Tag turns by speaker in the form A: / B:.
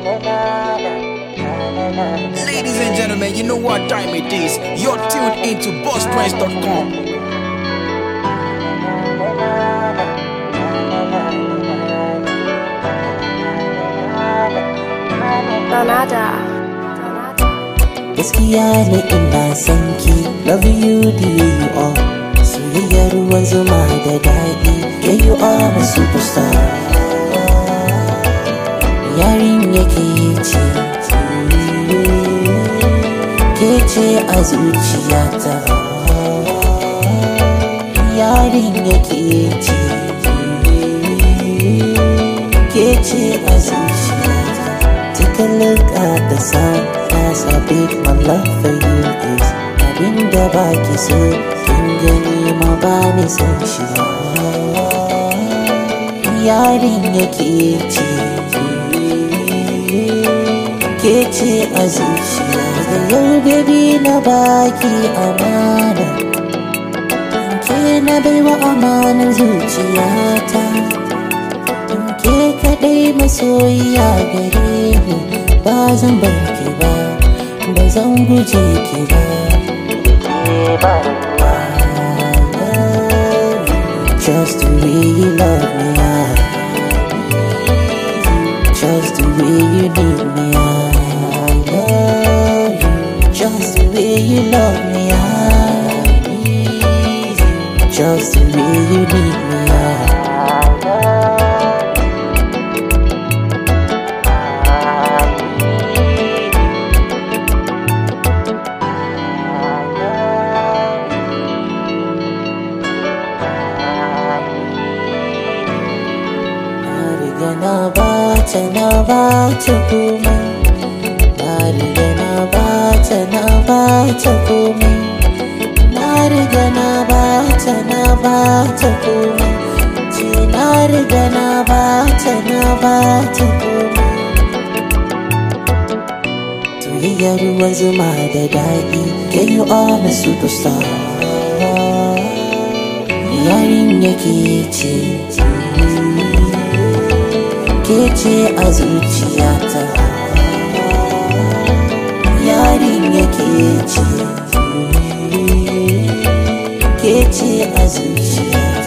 A: Ladies and gentlemen, you know what time it is. You're tuned into BossPrince.com.
B: Donada.
C: gaskiya ne ina son ki love you the way you are soyayyar ruwan zuma da daɗi yeah you are my superstar yarin yake ce ke ce a zuciyata yarin yake ce ke ce a zuciyata take a look at the sun That's how big my love for you is Abinda baki so kin gani ma ba ni san shi Yarin yake ce Ke ce a zuciya da yau baby na baki amana Ke na baiwa amanar zuciyata Ke kaɗai masoyiya gare ni ba zan bar ki ba ba zan guje ki ba Just the way you love me, I Just the way you need me, I love you Just the way you love me, I Just the way you need me, I Na riga na bata na bata komai Na riga na bata na bata komai Na riga na bata na bata komai Ce na riga na bata na bata komai Soyayya ruwan zuma da daɗi Girl you are my superstar Yarin yake ce ke ce a zuciyata yarin yake ce ke ce a zuciyata